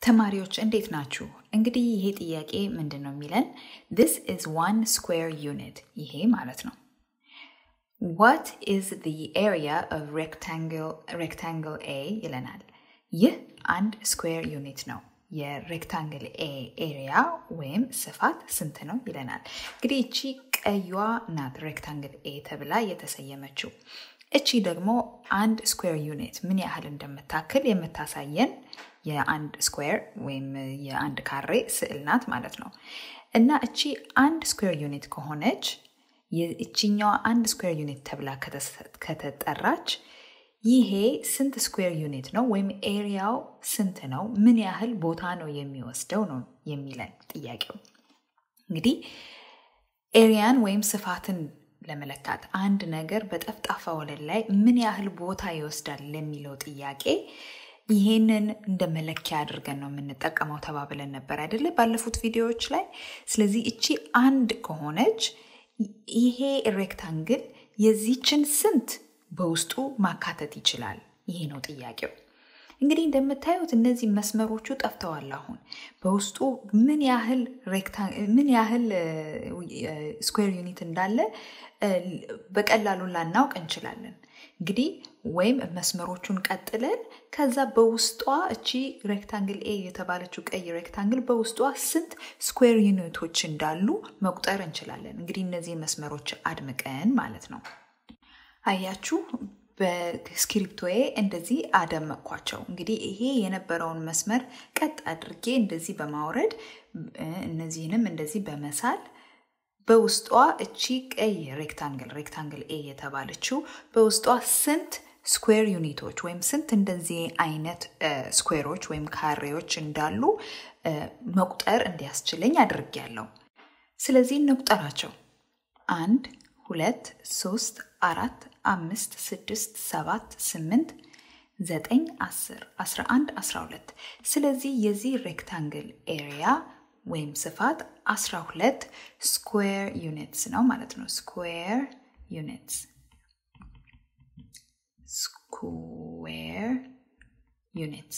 ተማሪዎች እንዴት ናችሁ? እንግዲህ ይሄ ጥያቄ ምንድን ነው የሚለን this is one square unit ይሄ ማለት ነው what is the area of rectangle rectangle A ይለናል። ይህ አንድ ስኩዌር ዩኒት ነው። የሬክታንግል ኤ ኤሪያ ወይም ስፋት ስንት ነው ይለናል። እንግዲህ እቺ ቀዩዋ ናት ሬክታንግል ኤ ተብላ የተሰየመችው። እቺ ደግሞ አንድ ስኩዌር ዩኒት ምን ያህል እንደምታክል የምታሳየን የአንድ ስኩዌር ወይም የአንድ ካሬ ስዕል ናት ማለት ነው። እና እቺ አንድ ስኩዌር ዩኒት ከሆነች እቺኛዋ አንድ ስኩዌር ዩኒት ተብላ ከተጠራች ይሄ ስንት ስኩዌር ዩኒት ነው ወይም ኤሪያው ስንት ነው? ምን ያህል ቦታ ነው የሚወስደው ነው የሚለን ጥያቄው። እንግዲህ ኤሪያን ወይም ስፋትን ለመለካት አንድ ነገር በጠፍጣፋ ወለል ላይ ምን ያህል ቦታ ይወስዳል ለሚለው ጥያቄ ይሄንን እንደ መለኪያ አድርገን ነው የምንጠቀመው ተባብለን ነበር አይደለ? ባለፉት ቪዲዮዎች ላይ። ስለዚህ እቺ አንድ ከሆነች ይሄ ሬክታንግል የዚችን ስንት በውስጡ ማካተት ይችላል? ይሄ ነው ጥያቄው። እንግዲህ እንደምታዩት እነዚህ መስመሮቹ ጠፍተዋል። አሁን በውስጡ ምን ያህል ምን ያህል ስኩዌር ዩኒት እንዳለ በቀላሉ ላናውቅ እንችላለን። እንግዲህ ወይም መስመሮቹን ቀጥለን ከዛ በውስጧ እቺ ሬክታንግል ኤ የተባለችው ቀይ ሬክታንግል በውስጧ ስንት ስኩዌር ዩኒቶች እንዳሉ መቁጠር እንችላለን። እንግዲህ እነዚህ መስመሮች አድምቀን ማለት ነው። አያችሁ በስክሪፕቶዬ እንደዚህ አደመቅኳቸው። እንግዲህ ይሄ የነበረውን መስመር ቀጥ አድርጌ እንደዚህ በማውረድ እነዚህንም እንደዚህ በመሳል በውስጧ እቺ ቀይ ሬክታንግል ሬክታንግል ኤ የተባለችው በውስጧ ስንት ስኩዌር ዩኒቶች ወይም ስንት እንደዚህ አይነት ስኩዌሮች ወይም ካሬዎች እንዳሉ መቁጠር እንዲያስችለኝ አድርጌያለሁ። ስለዚህ እንቁጠራቸው። አንድ፣ ሁለት፣ ሶስት፣ አራት፣ አምስት፣ ስድስት፣ ሰባት፣ ስምንት፣ ዘጠኝ፣ አስር፣ አስራ አንድ፣ አስራ ሁለት። ስለዚህ የዚህ ሬክታንግል ኤሪያ ወይም ስፋት 12 ስኩዌር ዩኒትስ ነው ማለት ነው። ስኩዌር ዩኒትስ ስኩዌር ዩኒትስ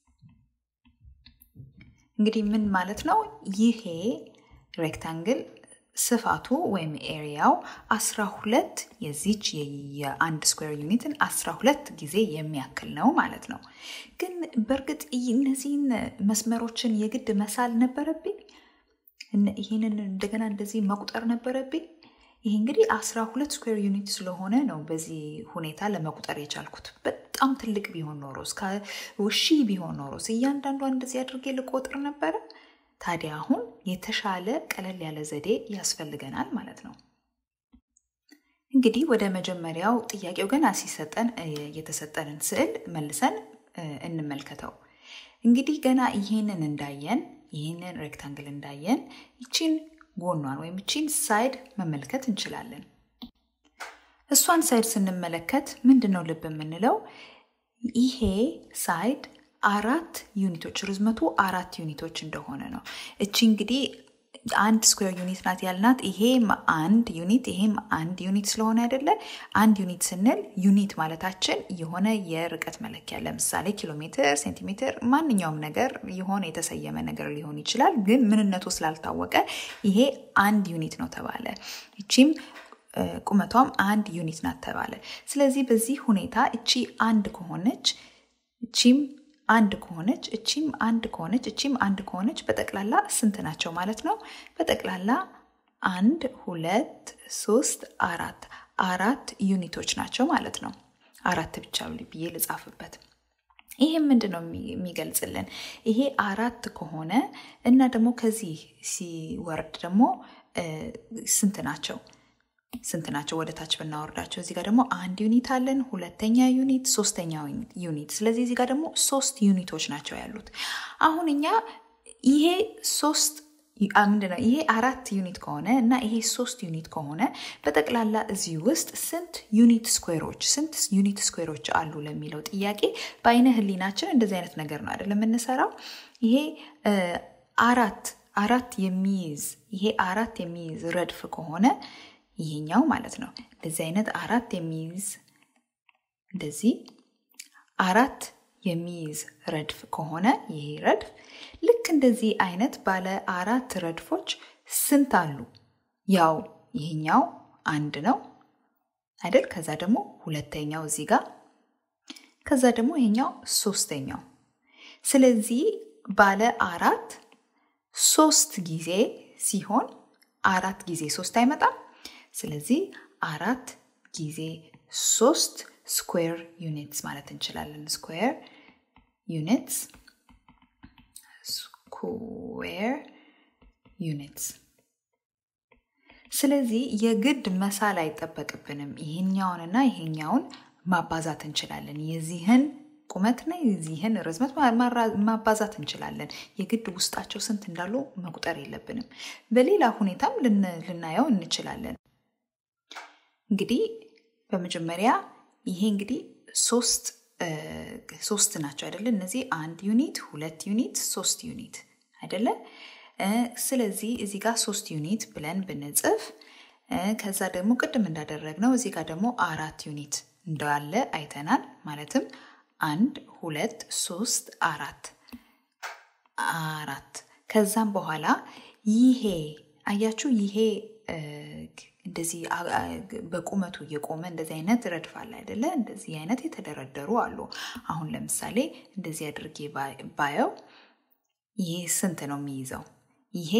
እንግዲህ ምን ማለት ነው? ይሄ ሬክታንግል ስፋቱ ወይም ኤሪያው 12 የዚች የአንድ ስኩዌር ዩኒትን 12 ጊዜ የሚያክል ነው ማለት ነው። ግን በእርግጥ እነዚህን መስመሮችን የግድ መሳል ነበረብኝ? ይህንን እንደገና እንደዚህ መቁጠር ነበረብኝ? ይህ እንግዲህ 12 ስኩዌር ዩኒት ስለሆነ ነው በዚህ ሁኔታ ለመቁጠር የቻልኩት። በጣም ትልቅ ቢሆን ኖሮ እስከ ሺህ ቢሆን ኖሮስ እያንዳንዷ እንደዚህ አድርጌ ልቆጥር ነበረ። ታዲያ አሁን የተሻለ ቀለል ያለ ዘዴ ያስፈልገናል ማለት ነው። እንግዲህ ወደ መጀመሪያው ጥያቄው ገና ሲሰጠን የተሰጠንን ስዕል መልሰን እንመልከተው። እንግዲህ ገና ይህንን እንዳየን ይህንን ሬክታንግል እንዳየን ይቺን ጎኗን ወይም ይቺን ሳይድ መመልከት እንችላለን። እሷን ሳይድ ስንመለከት ምንድን ነው ልብ የምንለው ይሄ ሳይድ አራት ዩኒቶች ርዝመቱ አራት ዩኒቶች እንደሆነ ነው። እቺ እንግዲህ አንድ ስኩዌር ዩኒት ናት ያልናት ይሄም አንድ ዩኒት ይሄም አንድ ዩኒት ስለሆነ አይደለ? አንድ ዩኒት ስንል ዩኒት ማለታችን የሆነ የርቀት መለኪያ ለምሳሌ ኪሎ ሜትር፣ ሴንቲሜትር፣ ማንኛውም ነገር የሆነ የተሰየመ ነገር ሊሆን ይችላል። ግን ምንነቱ ስላልታወቀ ይሄ አንድ ዩኒት ነው ተባለ። እቺም ቁመቷም አንድ ዩኒት ናት ተባለ። ስለዚህ በዚህ ሁኔታ እቺ አንድ ከሆነች እቺም አንድ ከሆነች እቺም አንድ ከሆነች እቺም አንድ ከሆነች በጠቅላላ ስንት ናቸው ማለት ነው? በጠቅላላ አንድ ሁለት ሶስት አራት አራት ዩኒቶች ናቸው ማለት ነው። አራት ብቻ ብዬ ልጻፍበት። ይሄ ምንድን ነው የሚገልጽልን? ይሄ አራት ከሆነ እና ደግሞ ከዚህ ሲወርድ ደግሞ ስንት ናቸው? ስንት ናቸው? ወደ ታች ብናወርዳቸው እዚህ ጋር ደግሞ አንድ ዩኒት አለን፣ ሁለተኛ ዩኒት፣ ሶስተኛ ዩኒት። ስለዚህ እዚህ ጋር ደግሞ ሶስት ዩኒቶች ናቸው ያሉት። አሁን እኛ ይሄ ሶስት ምንድነው ይሄ አራት ዩኒት ከሆነ እና ይሄ ሶስት ዩኒት ከሆነ በጠቅላላ እዚህ ውስጥ ስንት ዩኒት ስኩዌሮች ስንት ዩኒት ስኩዌሮች አሉ ለሚለው ጥያቄ በአይነ ህሊናችን እንደዚህ አይነት ነገር ነው አይደለም የምንሰራው። ይሄ አራት አራት የሚይዝ ይሄ አራት የሚይዝ ረድፍ ከሆነ ይሄኛው ማለት ነው እንደዚህ አይነት አራት የሚይዝ እንደዚህ አራት የሚይዝ ረድፍ ከሆነ ይሄ ረድፍ ልክ እንደዚህ አይነት ባለ አራት ረድፎች ስንት አሉ? ያው ይሄኛው አንድ ነው አይደል? ከዛ ደግሞ ሁለተኛው እዚህ ጋር፣ ከዛ ደግሞ ይሄኛው ሶስተኛው። ስለዚህ ባለ አራት ሶስት ጊዜ ሲሆን አራት ጊዜ ሶስት አይመጣም። ስለዚህ አራት ጊዜ ሶስት ስኩዌር ዩኒትስ ማለት እንችላለን። ስኩዌር ዩኒትስ ስኩዌር ዩኒትስ። ስለዚህ የግድ መሳል አይጠበቅብንም። ይሄኛውንና ይሄኛውን ማባዛት እንችላለን። የዚህን ቁመትና የዚህን ርዝመት ማባዛት እንችላለን። የግድ ውስጣቸው ስንት እንዳሉ መቁጠር የለብንም። በሌላ ሁኔታም ልናየው እንችላለን። እንግዲህ በመጀመሪያ ይሄ እንግዲህ ሶስት ሶስት ናቸው አይደለ? እነዚህ አንድ ዩኒት፣ ሁለት ዩኒት፣ ሶስት ዩኒት አይደለ? ስለዚህ እዚህ ጋር ሶስት ዩኒት ብለን ብንጽፍ ከዛ ደግሞ ቅድም እንዳደረግነው እዚህ ጋር ደግሞ አራት ዩኒት እንዳለ አይተናል። ማለትም አንድ ሁለት ሶስት አራት አራት ከዛም በኋላ ይሄ አያችሁ ይሄ እንደዚህ በቁመቱ እየቆመ እንደዚህ አይነት ረድፍ አለ አይደለ? እንደዚህ አይነት የተደረደሩ አሉ። አሁን ለምሳሌ እንደዚህ አድርጌ ባየው ይሄ ስንት ነው የሚይዘው? ይሄ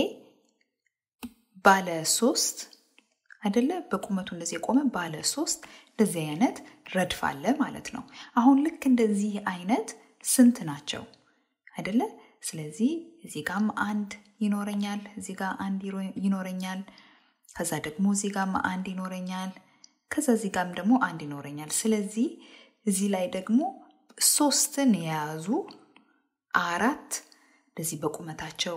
ባለ ሶስት አይደለ? በቁመቱ እንደዚህ የቆመ ባለ ሶስት እንደዚህ አይነት ረድፍ አለ ማለት ነው። አሁን ልክ እንደዚህ አይነት ስንት ናቸው አይደለ? ስለዚህ እዚህ ጋም አንድ ይኖረኛል፣ እዚህ ጋር አንድ ይኖረኛል ከዛ ደግሞ እዚህ ጋም አንድ ይኖረኛል። ከዛ እዚህ ጋም ደግሞ አንድ ይኖረኛል። ስለዚህ እዚህ ላይ ደግሞ ሶስትን የያዙ አራት እንደዚህ በቁመታቸው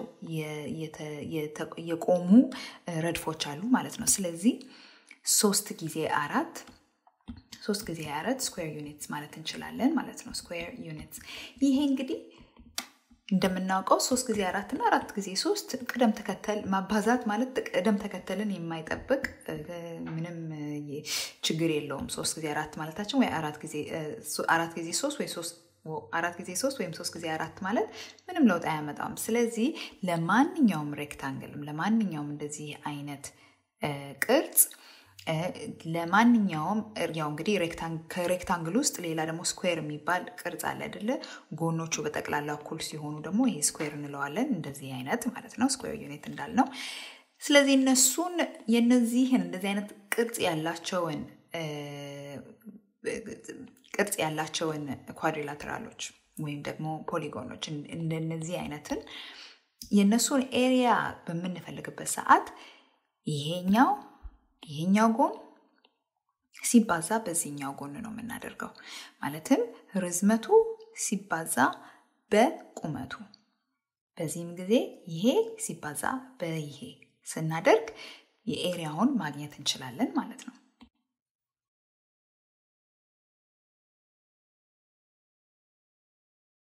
የቆሙ ረድፎች አሉ ማለት ነው። ስለዚህ ሶስት ጊዜ አራት ሶስት ጊዜ አራት ስኩዌር ዩኒትስ ማለት እንችላለን ማለት ነው። ስኩዌር ዩኒትስ ይሄ እንግዲህ እንደምናውቀው ሶስት ጊዜ አራት እና አራት ጊዜ ሶስት ቅደም ተከተል ማባዛት ማለት ቅደም ተከተልን የማይጠብቅ ምንም ችግር የለውም። ሶስት ጊዜ አራት ማለታችን ወይ አራት ጊዜ ሶስት ወይ ሶስት አራት ጊዜ ሶስት ወይም ሶስት ጊዜ አራት ማለት ምንም ለውጥ አያመጣም። ስለዚህ ለማንኛውም ሬክታንግልም ለማንኛውም እንደዚህ አይነት ቅርጽ ለማንኛውም ያው እንግዲህ ከሬክታንግል ውስጥ ሌላ ደግሞ ስኩዌር የሚባል ቅርጽ አለ አይደለ? ጎኖቹ በጠቅላላ እኩል ሲሆኑ ደግሞ ይሄ ስኩዌር እንለዋለን። እንደዚህ አይነት ማለት ነው፣ ስኩዌር ዩኒት እንዳልነው። ስለዚህ እነሱን የነዚህን እንደዚህ አይነት ቅርጽ ያላቸውን ቅርጽ ያላቸውን ኳድሪላተራሎች ወይም ደግሞ ፖሊጎኖች እንደነዚህ አይነትን የእነሱን ኤሪያ በምንፈልግበት ሰዓት ይሄኛው ይሄኛው ጎን ሲባዛ በዚህኛው ጎን ነው የምናደርገው። ማለትም ርዝመቱ ሲባዛ በቁመቱ፣ በዚህም ጊዜ ይሄ ሲባዛ በይሄ ስናደርግ የኤሪያውን ማግኘት እንችላለን ማለት ነው።